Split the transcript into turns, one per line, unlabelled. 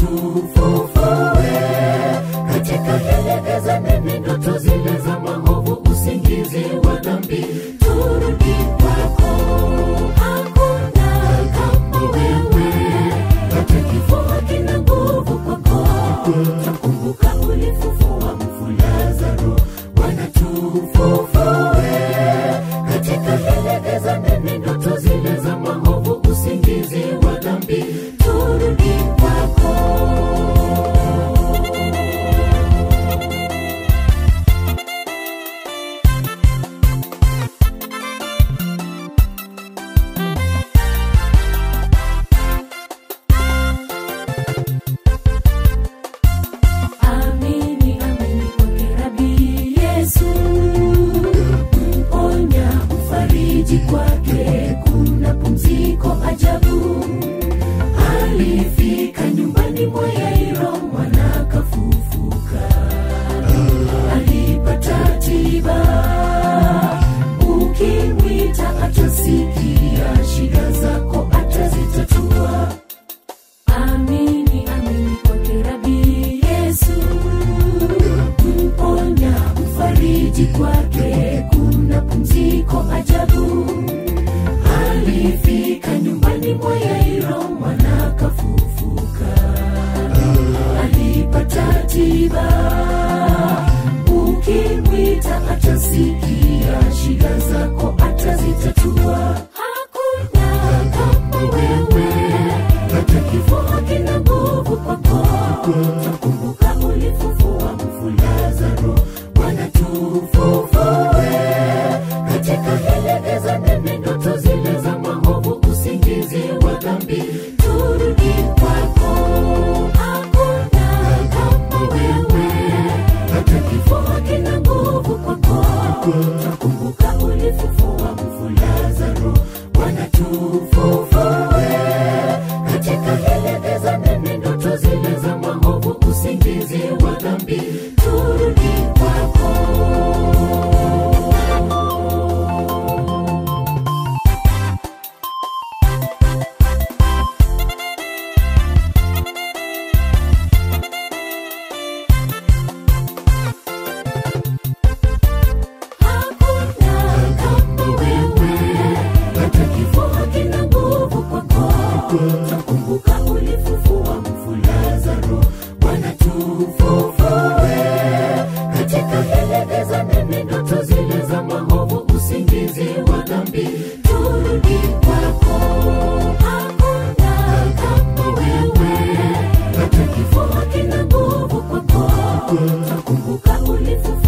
tufufue katika hili giza nene, ndoto zile za maovu, usingizi wa dhambi, turudi kwako. Hakuna kama wewe, hata kifo hakina nguvu kwako. Takumbuka ulifufua mfu Lazaro, Bwana tufufue katika hili giza nene, ndoto zile za maovu, usingizi wa dhambi, turudi kwako. Amini, amini kwake Rabi Yesu, mponya, mfariji kwake kuna pumziko ajabu. Alifika nyumbani mwa Yairo, mwana kafufuka, alipata tiba. Ukimwita atasikia, shida zako atazitatua. Amini, amini kwake Rabi Yesu, mponya, mfariji kwake kuna pumziko ajabu. Alifika nyumbani mwa Yairo, mwana kafufuka, alipata tiba. Ukimwita atasikia, shida zako atazitatua. Hakuna kama wewe hata kifo hakina nguvu kwako. Takumbuka ulifufua mfu Lazaro, Bwana tufufue katika hili giza nene, ndoto zile za maovu, usingizi wa dhambi, turudi kwako. Hakuna kama wewe, hata kifo hakina nguvu kwako. Takumbuka ulifufua mfu Lazaro, Bwana tufufue katika hili giza nene, ndoto zile za maovu, usingizi wa dhambi, turudi kwako. Hakuna kama wewe, hata kifo hakina nguvu kwako. Takumbuka ulifufua mfu Lazaro, Bwana tufufue katika hili giza nene, ndoto zile za maovu, usingizi wa dhambi, turudi kwako. Hakuna kama wewe, hata kifo hakina nguvu kwako. Takumbuka ulifufua